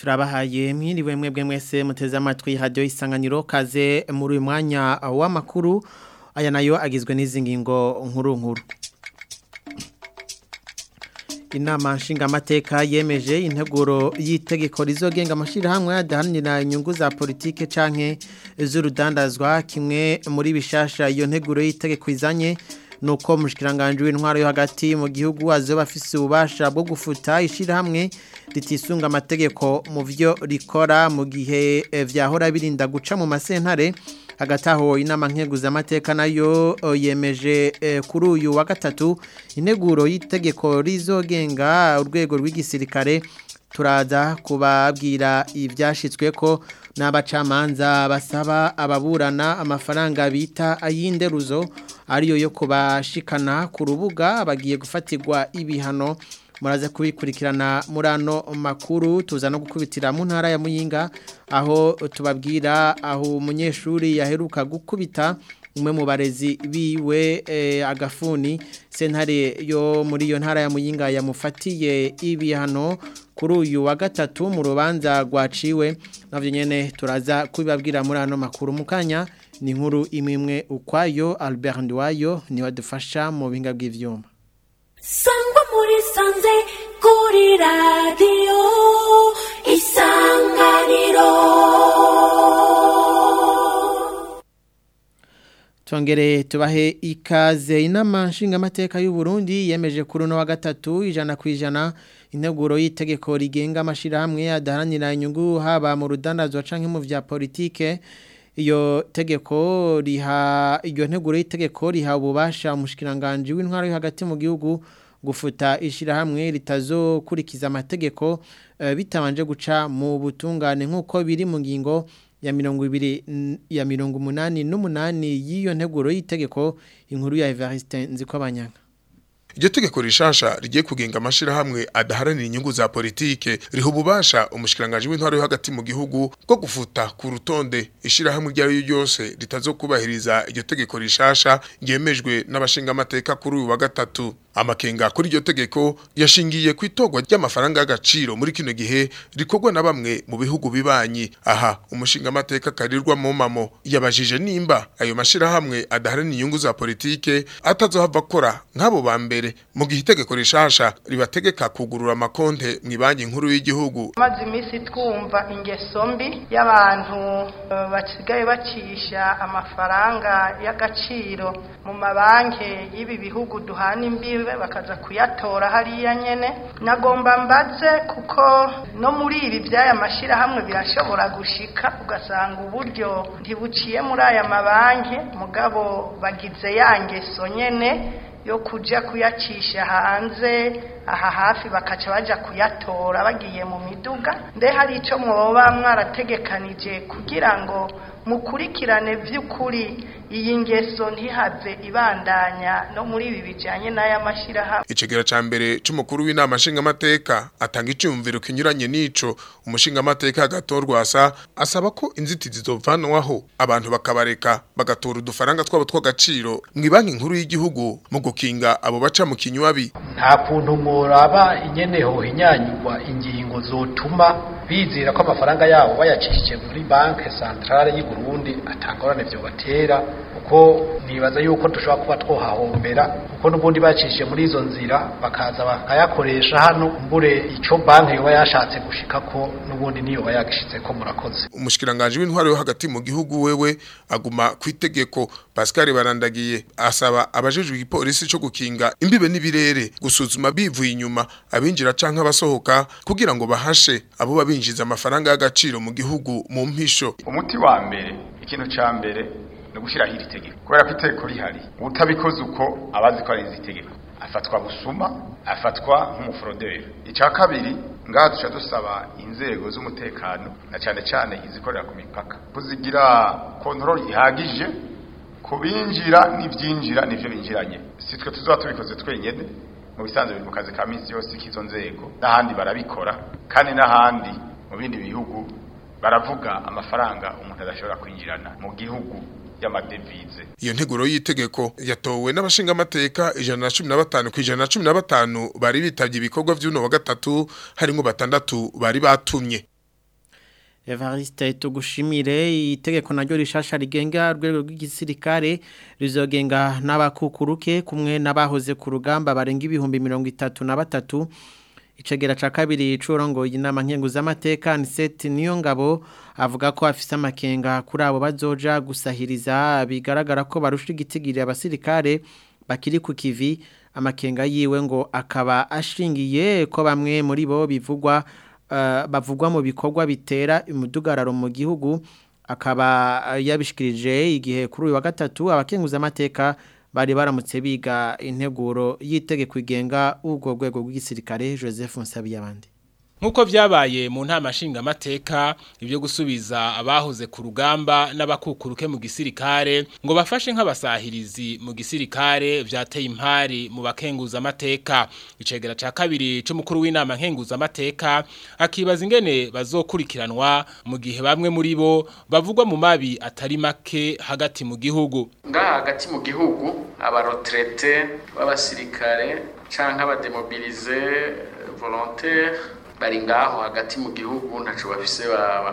turabahaye mwiriwe mwebwe mwese muteze amatwi radio isanganiro kaze muri uyu mwanya w'amakuru aya nayo agizwe n'izi ngingo nkuru nkuru inama nshingamateka yemeje integuro y'itegeko rizogenga amashirahamwe adahanira inyungu za politike canke z'urudandazwa kimwe muri bishasha iyo nteguro y'itegeko izanye nuko mushikiranganje w'intwaro yo hagati mu gihugu azoba afise ububasha bwo gufuta ishirahamwe ritisunga amategeko mu vyo rikora mu gihe vyahora birinda guca mu masentare hagati aho inama nkeguzamateka nayo yemeje kuri uyu wa gatatu integuro y'itegeko rizogenga urwego rw'igisirikare turaza kubabwira ibyashyitswe ko n'abacamanza basaba ababurana amafaranga bita ay'inderuzo ariyo yo kubashikana ku rubuga bagiye gufatirwa ibihano muraza kubikurikirana muri ano makuru tuza no gukubitira mu ntara ya muyinga aho tubabwira aho umunyeshuri yaheruka gukubita umwe mu barezi biwe agafuni sentare yo muri iyo ntara ya muyinga yamufatiye ibihano kuri uyu wa gatatu mu rubanza rwaciwe nabyo nyine turaza kubibabwira muri ano makuru mu kanya ni inkuru imwe imwe ukwayo Albert Ndiwayo niwe adufasha mu buhinga bw'ibyuma sangwa muri sanze kuri radiyo isanganiro Tongere tubahe ikaze inama nshingamateka y'u Burundi yemeje kuri no wa gatatu ijana ku ijana integuro y'itegeko rigenga amashirahamwe adaharanira inyungu haba mu rudandazwa canke mu vya politike iyo tegeko riha iyo nteguro y'itegeko riha ububasha umushikiranganje w'intwaro yo hagati mu gihugu gufuta ishirahamwe ritazokurikiza amategeko uh, bitabanje guca mu butungane nk'uko biri mu ngingo ya mirongo ibiri ya mirongo umunani n'umunani y'iyo nteguro y'itegeko inkuru ya Evariste Nzikobanyanga Iryo tegeko rishasha rigiye kugenga amashirahamwe adaharanira inyungu za politike riha ububasha umushikiranganje w'intwaro yo hagati mu gihugu bwo gufuta ku rutonde ishirahamwe ryayo ryose ritazokubahiriza iryo tegeko rishasha ryemejwe n'abashinga amateka kuri uyu wa gatatu amakenga kuri iryo tegeko yashingiye ku itorwa ry'amafaranga y'agaciro muri kino gihe rikorwa na bamwe mu bihugu bibanyi aha umushinga amateka karirwa mu mamo yabajije nimba ayo mashirahamwe adaharanira inyungu za politike atazohava akora nk'abo ba mbere mu gihe itegeko rishasha ribategeka kugurura amakonte mu banki nkuru y'igihugu maze iminsi twumva ingeso mbi y'abantu basigaye bacisha amafaranga y'agaciro mu mabanki y'ibi bihugu duhana imbibe bakaza kuyatora hariya nyene nagomba mbaze kuko no muri ibi by'aya mashyirahamwe birashobora gushika ugasanga uburyo ntibuciye muri aya mabanki mugabo bagize ya ngeso nyene yo kujya kuyacisha hanze aha hafi bakaca bajya kuyatora bagiye mu miduga mbe hari icyo mwoba mwarategekanije kugira ngo mukurikirane by'ukuri iyi ngeso ntihave ibandanya no muri ibi bijyanye n'aya mashyirahamwe icegera ca mbere c'umukuru w'inama nshingamateka atanga iciyumviro kinyuranye n'ico umushingamateka agatorwasa asaba ko inzitizi zovanwaho abantu bakabareka bagatora udufaranga twabo tw'agaciro mu banki nkuru y'igihugu mu gukinga abo baca mu kinywabi nta kuntu muraba inyeneho hinyanyurwa ingingo zotuma bizera ko amafaranga yabo bayacishije muri banki centrale y'u Burundi atangorane byo batera kuko nibaza yuko dushobora kuba twohahombera kuko n'ubundi bacishije muri izo nzira bakaza bakayakoresha hano mbure icyo banki yoba yashatse gushika ko n'ubundi niyo bayagishitse ko murakoze umushikiranganje w'intwaro yo hagati mu gihugu wewe aguma ku itegeko Pascal barandagiye asaba abajejwe igipolisi cyo gukinga imbibe n'ibirere gusuzuma bivuye inyuma abinjira canke abasohoka kugira ngo bahashe abo babinjiza amafaranga y'agaciro mu gihugu mu mpisho umuti wa mbere ikintu ca mbere no gushiraho iri tegeko kubera ko itegeko rihari utabikoze uko abazi ko ari izi tegeko afatwa busuma afatwa nk'umuforoderi icya kabiri ngaha duca dusaba inzego z'umutekano na cyane cyane izikorera ku mipaka kuzigira kontrol ihagije ku binjira n'ibyinjira n'ibyo binjiranye si twe tuzaba tubikoze twenyine mu bisanzwe biri mu kazi ka minsi yose k'izo nzego n'ahandi barabikora kandi n'ahandi mu bindi bihugu baravuga amafaranga umuntu adashobora kwinjirana mu gihugu y'amadevize iyo nteguro y'itegeko yatowe n'abashinga amateka ijana na cumi na batanu ku ijana na cumi na batanu bari bitabye ibikorwa by'uno wa gatatu harimo batandatu bari batumye Evariste tugushimire itegeko naryo rishasha rigenga rwego rw'igisirikare rizogenga n'abakukuruke kumwe n'abahoze ku rugamba barenga ibihumbi mirongo itatu na batatu icegera ca kabiri curongo inama nkenguzamateka Anisette niyo ngabo avuga ko afise amakenga kuri abo bazoja gusahiriza bigaragara ko barusha igitigiri abasirikare bakiri ku kivi amakenga yiwe ngo akaba ashingiye ko bamwe muri bo bivugwa uh, bavugwa mu bikorwa bitera umudugararo mu gihugu akaba yabishikirije igihe kuri uyu wa gatatu abakenguza amateka bari baramutse biga integuro yitegeko igenga ubwo rwego rw'igisirikare Joseph Nsabiyabandi Nkuko vyabaye mu ntama nshingamateka ibyo gusubiza abahoze ku rugamba n'abakukuruke mu gisirikare ngo bafashe nk'abasahirizi mu gisirikare vyateye impari mu bakenguza amateka icegera ca kabiri c'umukuru w'inama nkenguza amateka akibaza ingene bazokurikiranwa mu gihe bamwe muri bo bavugwa mu mabi atari make hagati mu gihugu ngaha hagati mu gihugu abarotrete b'abasirikare canke abademobilize volontaire bari ngaho hagati mu gihugu ntaco bafise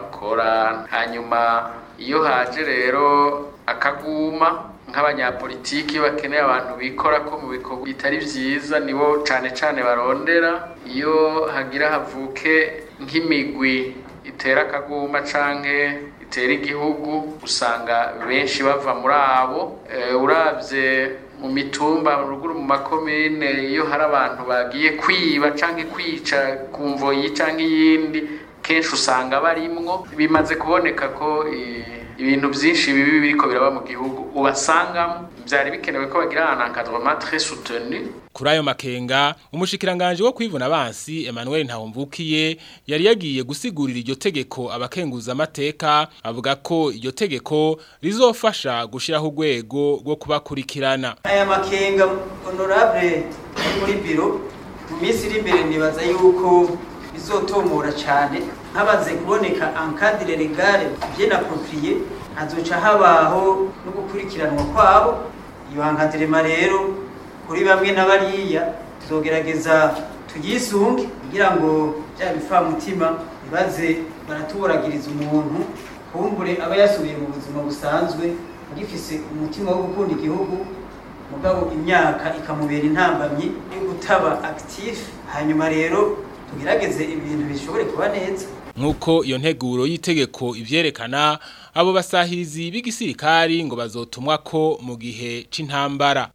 bakora hanyuma iyo haje rero akaguma nk'abanyapolitiki bakeneye abantu bikora ko mu bikorwa bitari vyiza nibo cane cane barondera iyo hagira havuke nk'imigwi itera akaguma canke itera igihugu usanga benshi bava muri abo e, uravye mu mitumba ruguru mu makomine iyo hari abantu bagiye kwiba canke kwica ku mvoyi canke iyindi kenshi usanga barimwo bimaze kuboneka ko ibintu byinshi bibi biriko biraba mu gihugu ubasangamo byari bikenewe ko bagira un encadrement très soutenu kuri ayo makenga umushikiranganje wo kwivuna abansi Emmanuel Ntahomvukiye yari yagiye gusigurira iryo tegeko abakenguza amateka avuga ko iryo tegeko rizofasha gushiraho urwego rwo kubakurikirana aya makenga honorable muri biro mu minsi iri imbere nibaza yuko bizotomora cyane habaze kuboneka encadre legale bien approprié hazoca habaho no gukurikiranwa kwabo iyo encadrement rero kuri bamwe n'abariya tuzogerageza tuyisunge kugira ngo bya bifamutima bibaze baratuboragiriza umuntu kumbure aba yasubiye mu buzima busanzwe agifise umutima wo gukunda igihugu mugabo imyaka ikamubera intambamyi yo gutaba actif hanyuma rero tugerageze ibintu bishobore kuba neza Nkuko iyo nteguro y'itegeko ivyerekana abo basahirizi b'igisirikari ngo bazotumwa ko mu gihe c'intambara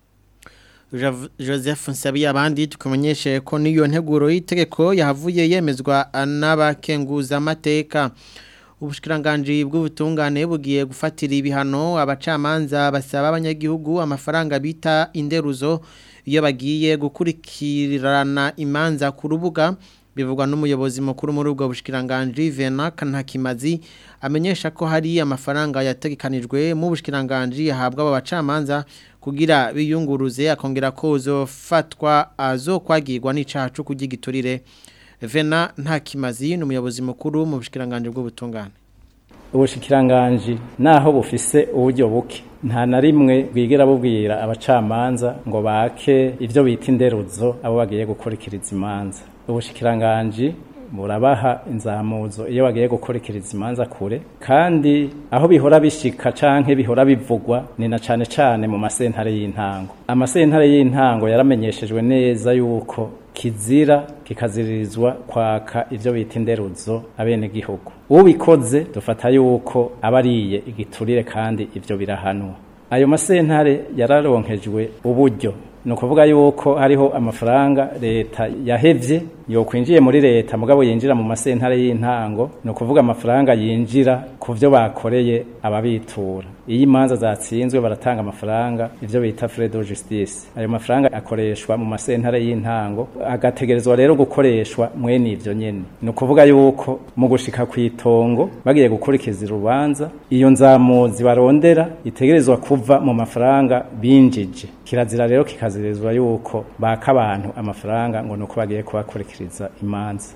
Joseph Nsabi abandi tukumenyeshe ko niyo nteguro y'itegeko yahavuye yemezwa n'abakenguza amateka ubushikiranganje bw'ubutungane bugiye gufatira ibihano abacamanza basaba abanyagihugu amafaranga bita inderuzo iyo bagiye gukurikirana imanza ku rubuga bivugwa n'umuyobozi mukuru muri ubwo bushikiranganje Vena Kantakimazi amenyesha ko hari amafaranga yategekanijwe mu bushikiranganje yahabwa aba bacamanza kugira biyunguruze akongera ko uzofatwa azokwagirwa n'icacu kugigiturire Vena Ntakimazi n'umuyobozi mukuru mu bushikiranganje bw'ubutungane ubushikiranganje naho bufise uburyo buke nta na rimwe bwigera bubwira abacamanza ngo bake ivyo bita inderuzo abo bagiye gukurikiriza imanza ubushikiranganje murabaha inzamuzo iyo bagiye gukurikiriza imanza kure kandi aho bihora bishika canke bihora bivugwa ni na cane cane mu masentare y'intango amasentare y'intango yaramenyeshejwe neza yuko kizira kikaziririzwa kwaka ivyo bita inderuzo abene gihugu ubikoze dufata yuko abariye igiturire kandi ivyo birahanwa ayo masentare yararonkejwe uburyo ni ukuvuga yuko hariho amafaranga leta yahevye yokwinjiye muri leta mugabo yinjira mu masentare y'intango ni ukuvuga amafaranga yinjira ku byo bakoreye ababitura iyo imanza zatsinzwe baratanga amafaranga ivyo bita frais de justice ayo mafaranga akoreshwa mu masentare y'intango agategerezwa rero gukoreshwa mwene ivyo nyene ni ukuvuga yuko mu gushika ku itongo bagiye gukurikiza urubanza iyo nzamuzi barondera itegerezwa kuva mu mafaranga binjije kirazira rero kikazirizwa yuko baka abantu amafaranga ngo nuko bagiye kubakurikiriza imanza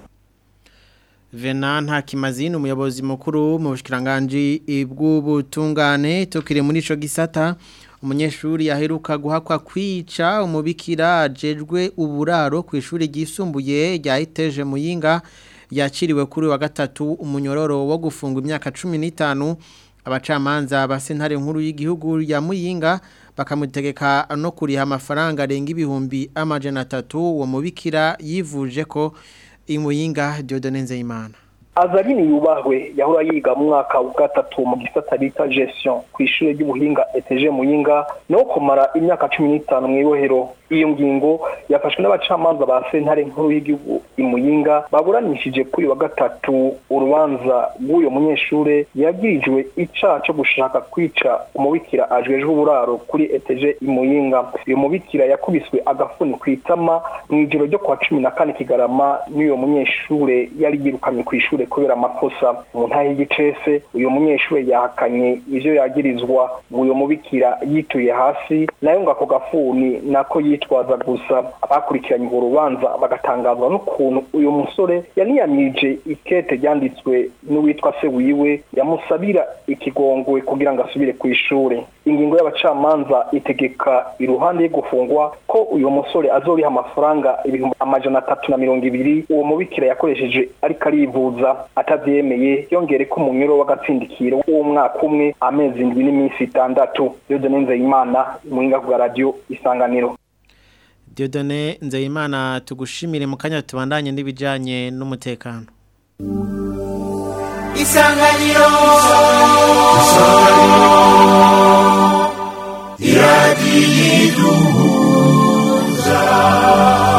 Vena Ntakimazini umuyobozi mukuru mu bushikiranganje bw'ubutungane tukire muri ico gisata umunyeshuri yaheruka guhakwa kwica umubikira ajejwe uburaro ku ishuri ryisumbuye rya Iteje Muyinga yakiriwe kuri wa gatatu umunyororo wo gufunga imyaka 15 abacamanza ba sentare nkuru y'igihugu ya Muyinga bakamutegeka no kuriha amafaranga arenga ibihumbi amajana atatu uwo mubikira yivuje ko imuyinga Dieudonne Nzeyimana Azalini yubahwe yahora yiga mu mwaka wa gatatu mu gisata bita gestion ku ishure ry'ubuhinga ETG Muyinga no kumara imyaka 15 mu ibohero iyo ngingo yafashwe n'abacamanza ba sentare nkuru y'igihugu imuyinga baburanishije kuri wa gatatu urubanza rw'uyo munyeshure yagirijwe icaha cyo gushaka kwica umubikira ajejwe uburaro kuri ETG imuyinga uyu mubikira yakubiswe agafuni kwitama mu ijoro ryo kwa cumi na kane kigarama n'uyo munyeshure yari yirukanye ku ishure kubera amakosa mu ntahe y'igicese uyu munyeshure yahakanye ivyo yagirizwa uyo mubikira yituye hasi nayo ngo ako gafuni nako yitwaza gusa abakurikiranye urwo rubanza bagatangazwa n'ukuntu uyu musore yaniyamije ikete ryanditswe n'uwitwa se wiwe yamusabira ikigongwe kugira ngo asubire ku ishure ingingo y'abacamanza itegeka iruhande yo gufungwa ko uyu musore azoriha amafaranga ibihumbi amajana atatu na mirongo ibiri uwo mubikira yakoresheje ariko arivuza atavyemeye yongere ko umunyuro w'agatsindikiro w'umwaka umwe amezi indwi n'iminsi itandatu Dieudonne Nzeyimana muhinga ku radio isanganiro Dieudonne Nzeyimana tugushimire mu kanya tubandanye n'ibijanye n'umutekano Isanganiro Iradiyiduhuza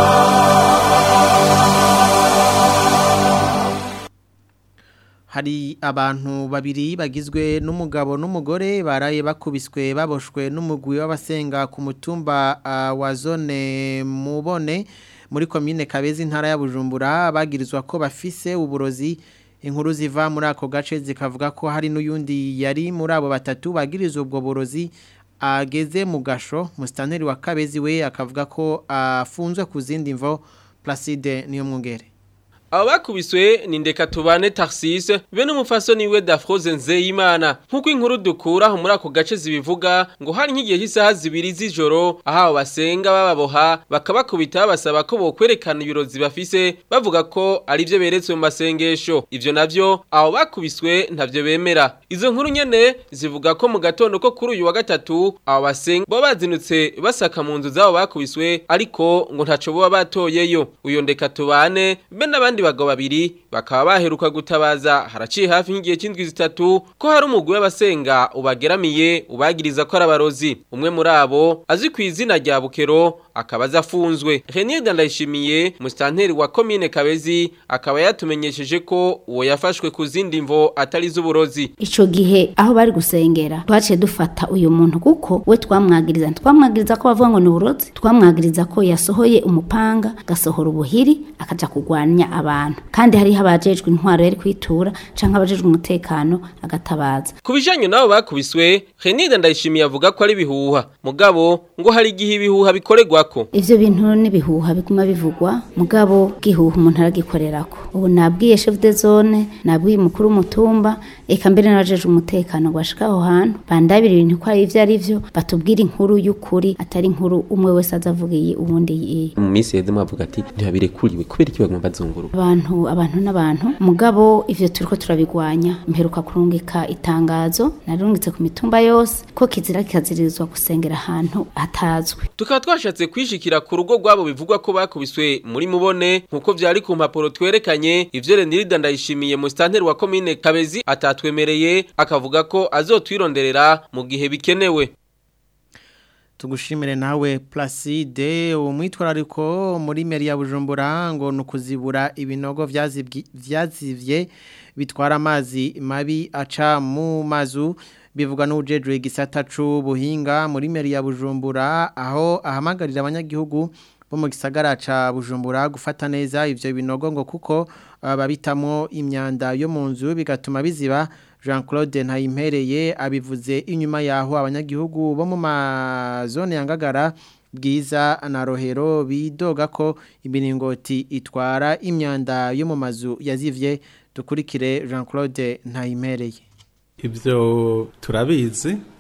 hari abantu babiri bagizwe n'umugabo n'umugore baraye bakubiswe baboshwe n'umugwi w'abasenga ku mutumba uh, wa zone mubone muri komine Kabezi ntara ya Bujumbura bagirizwa ko bafise uburozi inkuru ziva muri ako gace zikavuga ko hari n'uyundi yari muri abo batatu bagirizwa ubwo burozi ageze mu gasho musitanteri wa Kabezi we akavuga ko afunzwe ku zindi mvo Placide niyo mwungere abo bakubiswe ni ndeka tubane taxise be n'umufasoni we Dafroze Nzeyimana nkuko inkuru dukura muri ako gace zibivuga ngo hari nk'igihe cy'isaha zibiri z'ijoro aho abo basenga bababoha bakabakubita babasaba ko bokwerekana ibirozi bafise bavuga ko ari byo beretswe mu masengesho ivyo navyo abo bakubiswe ntavyo bemera izo nkuru nyene zivuga ko mu gatondo ko kuri uyu wa gatatu abo basenga bo bazinutse basaka mu nzu zabo bakubiswe ariko ngo ntaco boba batoyeyo uyo ndeka tubane be n'abandi bagabo babiri bakaba baheruka gutabaza haraciye hafi nk'igihe cy'indwi zitatu ko hari umugwi w'abasenga ubageramiye ubagiriza ko ari abarozi umwe muri abo azwi ku izina rya bukero akaba azafunzwe Renier Ndayishimiye musitanteri wa commune Kabezi akaba yatumenyesheje ko uwo yafashwe ku zindi mvo atari z'uburozi ico gihe aho bari gusengera twaciye dufata uyu muntu kuko we twamwagiriza twamwagiriza ko bavuga ngo ni uburozi twamwagiriza ko yasohoye umupanga gasohora ubuhiri akaja kugwanya abantu kandi hariho abajejwe intwaro yari kwitura canke abajejwe umutekano agatabaza ku bijanye nabo bakubiswe Renier Ndayishimiye avuga ko ari bihuha mugabo ngo hari igihe ibihuha bikorerwako ivyo bintu n'ibihuha biguma bivugwa mugabo gihuha umuntu aragikorerako ubu nabwiye chef de zone nabwiye umukuru w'umutumba eka mbere n'abajejwe umutekano gwashika aho hantu bandabira ibintu ko ari ivyo ari vyo batubwira inkuru y'ukuri atari inkuru umwe wese azavugiye ubundi yiye mu minsi yeze mwavuga ati ntibabirekuriwe kubera iki bagomba bazunguruka abantu abantu n'abantu mugabo ivyo turiko turabigwanya mperuka kurungika itangazo narungitse ku mitumba yose ko kizira kikazirizwa gusengera ahantu hatazwi tukaba twashatse kwishikira ku rugo rwabo bivugwa ko bakubiswe muri mubone nkuko vyari ku mpapuro twerekanye ivyo Renirida ndayishimiye mu stanteri wa commune Kabezi atatwemereye akavuga ko azotwironderera mu gihe bikenewe tugushimire nawe Placide umwitwarariko muri meri ya Bujumbura ngo nukuzibura ibinogo vyazivye bitwara amazi mabi aca mu mazu bivuga n'ujejwe igisata c'ubuhinga muri meri ya Bujumbura aho ahamagarira abanyagihugu bo mu gisagara ca Bujumbura gufata neza ivyo binogo ngo kuko babitamo imyanda yo mu nzu bigatuma biziba Jean Claude Ntayimpereye abivuze inyuma yaho abanyagihugu bo mu mazone yangagara bwiza na rohero bidoga ko imiringoti itwara imyanda yo mu mazu yazivye dukurikire Jean Claude Ntayimpereye ibyo turabizi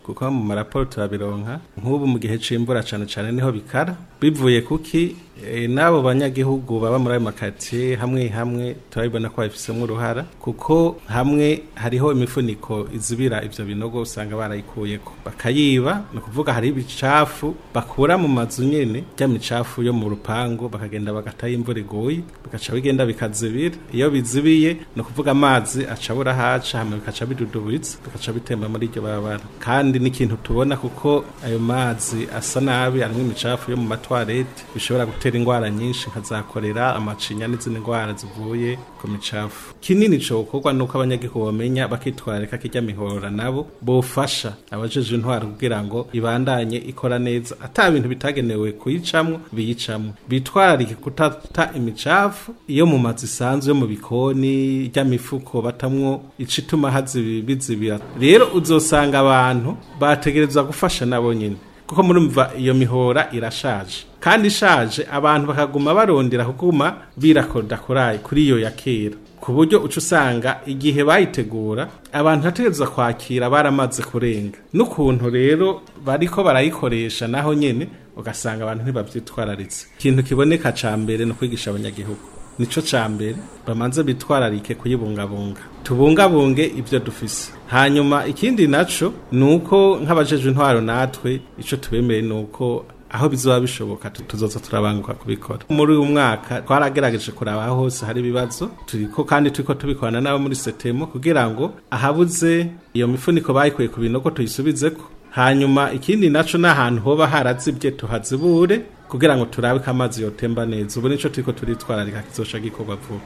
kuko mu maraporo turabironka nk'ubu mu gihe c'imbura cane cane niho bikara bivuye kuki e, n'abo banyagihugu baba muri ayo makatiye hamwe hamwe turabibona ko babifisemo uruhara kuko hamwe hariho imifuniko izibira ivyo binogo usanga barayikuyeko bakayiba ni ukuvuga hari ibicafu bakura mu mazu nyene rya micafu yo mu rupangu bakagenda bagatayo imvura iguye bigaca bigenda bikazibira iyo bizibiye ni ukuvuga amazi aca abura haca hama bikaca bidudubitse bigaca bitemba muri iryo barabara kandi n'ikintu tubona kuko ayo mazi asa nabi arimwo imicafu yo mu matwarete bishobora gutera ingwara nyinshi nka za korera amacinya n'izindi ngwara zivuye ku micafu kinini cokorwa nuko abanyagihugu bamenya bakitwararika kirya mihora nabo bofasha abajeje intwaro kugira ngo ibandanye ikora neza ata bintu bitagenewe kuyicamwo biyicamwo bitwararike kutata imicafu iyo mu mazu isanzwe yo mu bikoni ry'amifuko batamwo icituma hazibi bizibira rero uzosanga abantu bategerezwa gufasha nabo nyine kuko murumva iyo mihora irashaje kandi ishaje abantu bakaguma barondera kuguma birakodakuraye kuri iyo ya kera ku buryo uca usanga igihe bayitegura abantu bategerezwa kwakira baramaze kurenga n'ukuntu rero bariko barayikoresha naho nyene ugasanga abantu ntibavyitwararitse ikintu kiboneka ca mbere no kwigisha abanyagihugu nico ca mbere bamanze bitwararike kuyibungabunga tubungabunge ivyo dufise hanyuma ikindi naco nuko nk'abajejwe intwaro natwe ico tubemeye nuko aho bizoba bishoboka tuzoza turabanguka kubikora muri uyu mwaka twaragerageje kuraba aho hose hari ibibazo turiko kandi turiko tubikorana nabo muri setemo kugira ngo ahabuze iyo mifuniko bayikuye ku binogo tuyisubizeko hanyuma ikindi naco n'ahantu hoba harazibye tuhazibure kugira ngo turabe ko amazi yotemba neza ubu nico turiko turitwararika kizoca gikorwa vuba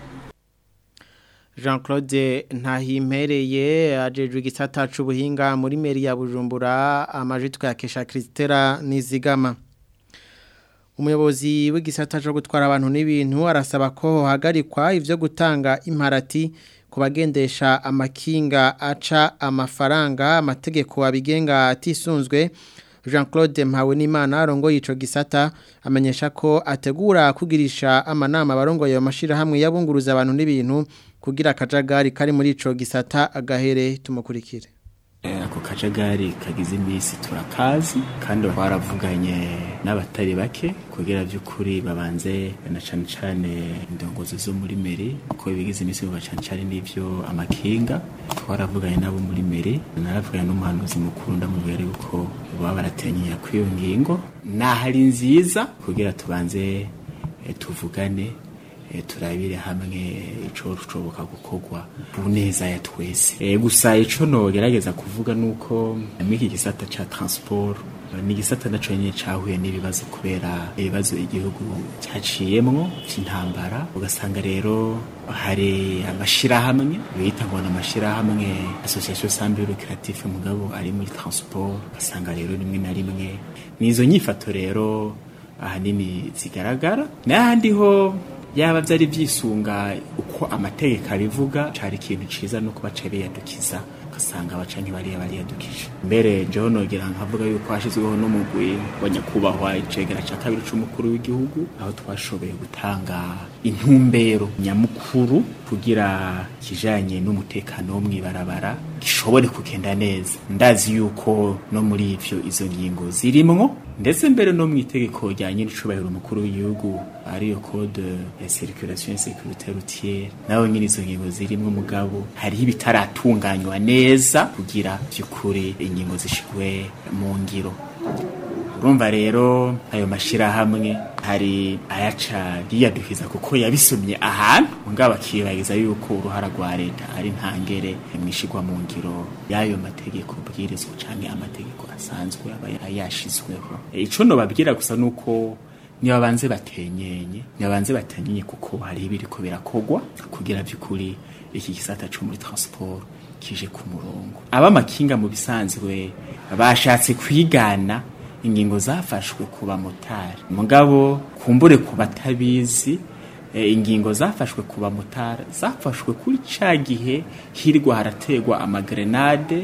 Jean Claude Ntahimpereye ajejwe igisata c'ubuhinga muri meri ya Bujumbura amajitwa ya Kesha Kristera Nizigama Umuyobozi w'igisata cyo gutwara abantu n'ibintu arasaba ko hagarikwa ivyo gutanga imparati kubagendesha amakinga aca amafaranga amategeko abigenga atisunzwe Jean Claude Mpawenimana arongoye ico gisata amenyesha ko ategura kugirisha amanama barongoye ayo mashirahamwe yabunguruza abantu n'ibintu kugira akajagari kari muri ico gisata agahere tumukurikire ako kajagari kagize iminsi turakazi kandi twaravuganye n'abatari bake kugira by'ukuri babanze na cane cane indongozi zo muri meri kuko bigize iminsi biba cane cane n'ivyo amakinga twaravuganye nabo muri meri naravuganye n'umuhanuzi mukuru ndamubwira yuko baba baratenyera kw'iyo ngingo nahari nziza kugira tubanze eh, tuvugane turabire hamwe ico rushoboka gukorwa ku neza ya twese gusa ico nogerageza kuvuga nuko mwiki gisata ca transport ni gisata naco nyene cahuye n'ibibazo kubera ibibazo igihugu cyaciyemwo cy'intambara ugasanga rero hari amashirahamwe bita ngo n'amashirahamwe association sambe lucrative mugabo ari muri transport ugasanga rero rimwe na rimwe nizo nyifato rero ahanini zigaragara n'ahandi ho yaba byari byisunga uko amategeko abivuga cari ikintu ciza no kuba cari yadukiza ugasanga abacanyi bariya bariyadukije mbere jewe nogera nkavuga yuko hashyizweho n'umugwi wa nyakubahwa icegera ca kabiri c'umukuru w'igihugu aho twashoboye gutanga intumbero nyamukuru kugira kijanye n'umutekano wo mw'ibarabara gishobore kugenda neza ndazi yuko no muri ivyo izo ngingo zirimwo ndetse mbere no mu itegeko rya nyir'icubahiro umukuru w'igihugu ariyo code ya circulation et sécurité routière naho nyine izo ngingo zirimwo mugabo hariho ibitaratunganywa neza kugira by'ukuri ingingo zishigwe mu ngiro urumva rero ayo mashirahamwe hari ayaca yiyadukiza kuko yabisomye ahantu mugabo akibagiza yuko uruhara rwa leta ari ntangere mwishigwa mu ngiro y'ayo mategeko bwirizwa canke amategeko asanzwe aba yashizweho ico nobabwira gusa nuko nibabanze batenyenye nibabanze batenyenye kuko hari ibiriko birakogwa kugira by'ukuri iki gisata co muri transport kije ku murongo abamakinga mu bisanzwe bashatse kwigana ingingo zafashwe ku bamotari mugabo kumbure ku batabizi ingingo zafashwe ku bamotari zafashwe kuri ca gihe hirwa harategwa amagrenade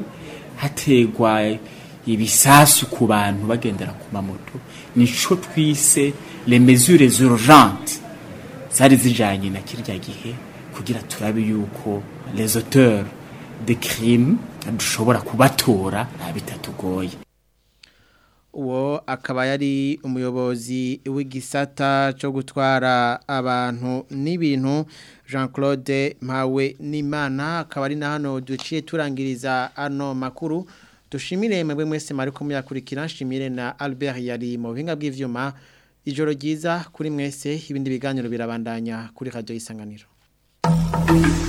hategwa ibisasu ku bantu bagendera ku mamoto nico twise les mesures urgentes zari zijanye na kirya gihe kugira turabe yuko les auteurs de crimes dushobora kubatora nta bitatugoye uwo akaba yari umuyobozi w'igisata cyo gutwara abantu n'ibintu jean claude mpawe n'imana akaba ari na hano duciye turangiriza ano makuru dushimire mwebwe mwese mwari kumuyakurikira nshimire na albert yari mu buhinga bw'ibyuma ijoro ryiza kuri mwese ibindi biganiro birabandanya kuri radiyo y'isanganiro